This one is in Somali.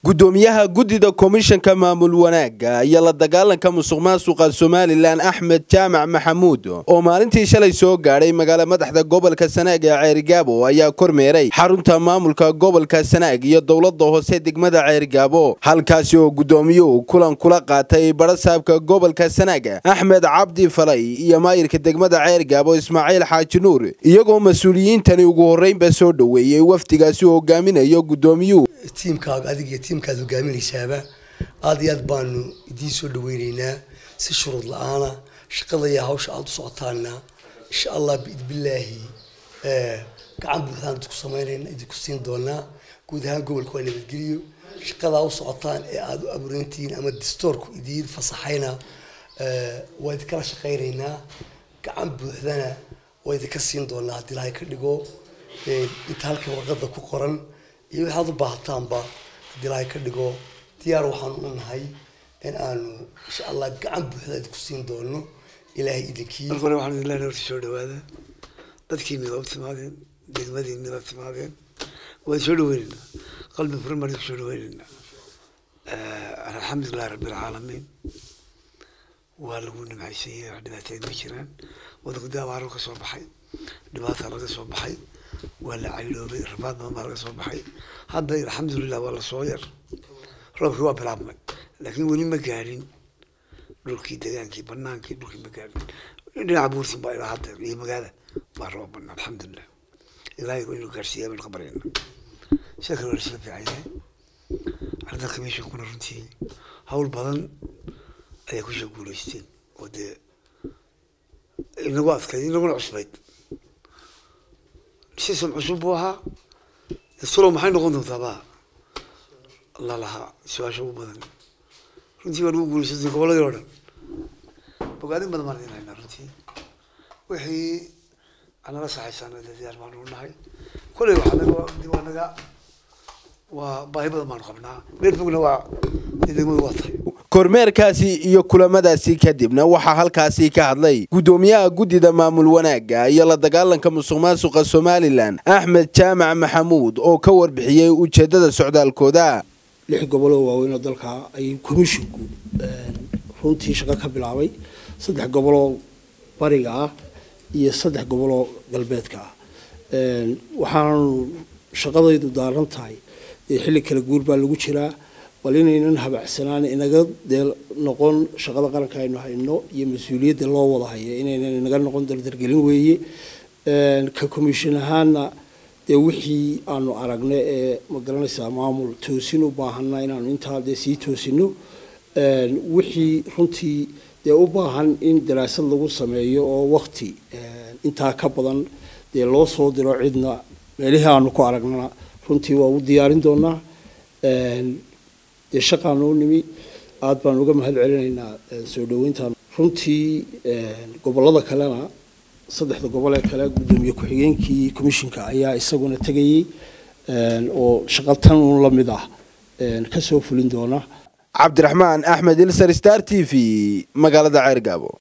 gudoomiyaha guddida komishanka maamul wanaagga iyo la dagaalanka musuq maasuqa somalilan axmed jaamac maxamuud oo maalintii shalay soo gaadhay magaala madaxda gobolka sanaag ee ceerigaabo ayaa kormeeray xarunta maamulka gobolka sanaag iyo dowlada hoose degmada ceerigaabo halkaasi oo gudoomiyuhu kulan kula qaatay barasaabka gobolka sanaag axmed cabdi falay iyo maayirka degmada ceerigaabo ismaaciil xaaji nuur iyagoo mas-uuliyiintani ugu horreynba soo dhoweeyey wafdigaasi hogaaminayo gudoomiyuhu tiimkaaga adig iyo tiimkaad hogaaminaysaaba aada iyo aad baanu idiin soo dhaweyneynaa si shuruud la-aana shaqada iyo hawsha aada u socotaana insha allah biidbillaahi gacan buuxdaan idinku sameynayna idinku siin doonaa guud ahaan gobolka waa nabadgeliyo shaqadaa u socotaan ee aada u abuurantihiin ama distoorku idiin fasaxayna waa idinkala shaqaynaynaa gacan buuxdana waa idinka siin doonaa haddii ilaahay ka dhigo inta halkan warqada ku qoran iyo waxaad u baahataanba haddii ilaahay ka dhigo diyaar waxaanu u nahay in aanu insha allah gacan buuxda idinku siin doono ilaahay idinkii marka hore waxaan idin leenahay horta soo dhawaada dadkiina waa u timaadeen degmadiina waa timaadeen waan soo dhaweyneynaa qalbi furan baan idinku soo dhaweyneynaa alxamdulilahi rabbi alcaalamiin waa lagu nimcaysanyay wax dhibaateed ma jiraan wadanku dee abaaro ka soo baxay dhibaata laga soo baxay waa la cayloobay rabaad badan baa laga soo baxay hadda alxamdulilah waa lasoo yar roobkii waa bilaabmay laakiin weli ma gaadhin dhulkii degaankii banaankii dhulkii ma gaadhin dhinaca buurtin baa ilaa hadda iyo magaala baa roob banaa alxamdulilah ilaahay inuu gaarsiiyaa baynu ka baryayna sida kale waa lasla fiican yahay arrintan commissionkuna runtii hawl badan ayaa kusoo guuleysteen oo dee inagu adkayd inaguna cusbayd system cusub buu ahaa dastulo maxay noqon doontaa ba la lahaa su-aasha ugu badan runtii waa lagu guuleysatay goboladii oo dhan bogaadin badan baan idin haynaa runtii wixii anala saxaysaana dee diyaar baanu u nahay kolley waxaa naga waa naga waa baahi badan baanu qabnaa meel fogna waa degmadu waa tahay kormeerkaasi iyo kulamadaasi kadibna waxaa halkaasi ka hadlay gudoomiyaha guddida maamul wanaagga iyo la dagaalanka musuq maasuqa somalilan axmed jaamac maxamuud oo ka warbixiyey ujeedada socdaalkooda lix goboloo waaweynoo dalka ayay komishinku runtii shaqo ka bilaabay saddex goboloo bariga ah iyo saddex goboloo galbeedka ah waxaanu shaqadaydu daaran tahay xilli kala guur baa lagu jiraa bal inaynan habacsanaan inaga dee noqon shaqada qaranka aynu hayno iyo mas-uuliyadda loo wada hayo inaynan inaga noqon dardargelin weeye ka commission ahaana dee wixii aanu aragna ee magaranaysaa maamul toosin u baahana inaanu intaa dee sii toosino wixii runtii dee u baahan in daraasad lagu sameeyo oo wakti intaa ka badan dee loo soo diro cidna meelihii aanu ku aragnana runtii waa u diyaarin doonaa dee shaqaanu u nimi aada baan uga mahad celinaynaa soo dhaweyntan runtii gobolada kalena saddexda gobol ee kale guddoomiye ku-xigeenkii commissionka ayaa isaguna tegayey oo shaqo tan uun la mid ah kasoo fulin doona cabdiraxmaan axmed ilsar star t v magaalada ceergaabo